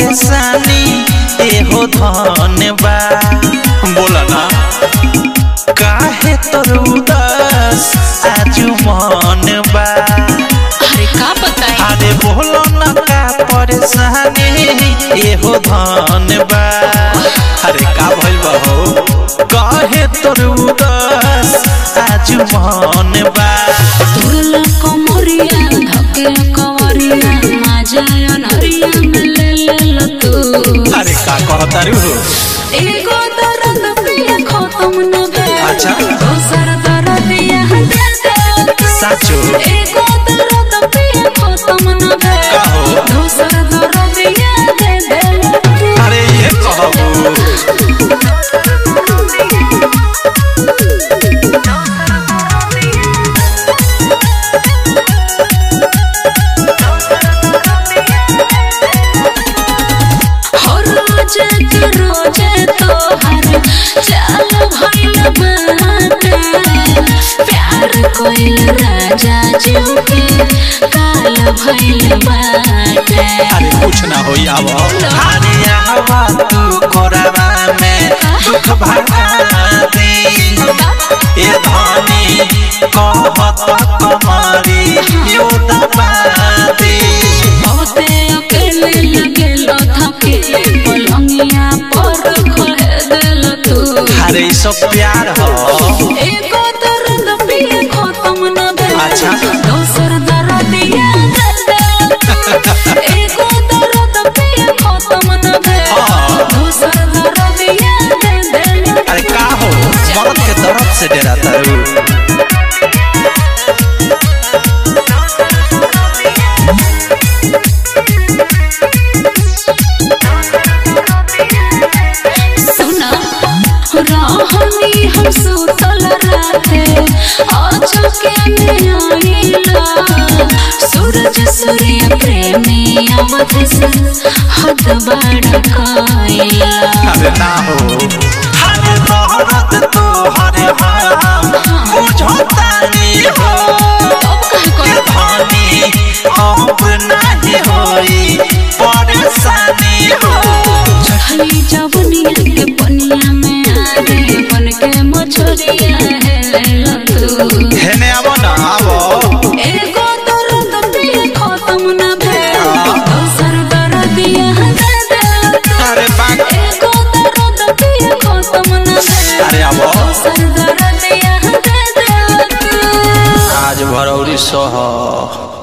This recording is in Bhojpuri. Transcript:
परेशानी एहो धन बा बोला ना काहे तोर उदास आजू मन बा अरे का बताई अरे बोलो ना का परेशानी एहो धन बा अरे का भइल बा हो काहे तोर उदास आजू मन बा तुरला कमरिया धके कवरिया माजा अनरिया में ले ले ल तू अरे का कहतारू हो एगो दर्द पिया खत्म न भे अच्छा। दोसर दर्द यहाँ दे दे तू। साचो एगो दर्द पिया खत्म न भे का हो? दोसर दर्द यहाँ दे दे तू। अरे ये कहबो हर रोज के रोज तोहर चाल भइल बाटे प्यार कोइल राजा जीव के काल भइल बाटे अरे कुछ ना होई आव अरे आवा तू कोरवा में दुख भरा दे ए धनी कहत कमरी यो दबा दे बहुते अकेले लगेल थके पलंगिया पर खहे देल तू अरे ई सब प्यार हो एगो दर्द पिए खत्म न भेल अच्छा। दोसर दर्द याद देल तू एगो दर्द पिए खत्म न भेल हाँ। दोसर दर्द याद देल तू अरे का हो मरद के दर्द से डरा तारू सुना रहनी हम सुतल राते अचके में आइला सूरज सूर्य प्रेमी अवध से हद बड़ काइला अरे ना हो हरे मोहब्बत तो हरे हम बुझतानी हो अब कहे के कोई धनी अब नहीं होई परेशानी हो चढ़ली जवनिया के पनिया में आगे बन के मछरिया है तू हेने आवो ना आवो एगो दर्द पिए खत्म न भेल दोसर दर्द यहाँ दे दे तू। अरे बाग एगो दर्द पिए खत्म न भेल अरे आवो दोसर दर्द यहाँ दे दे तू। आज भरौरी सह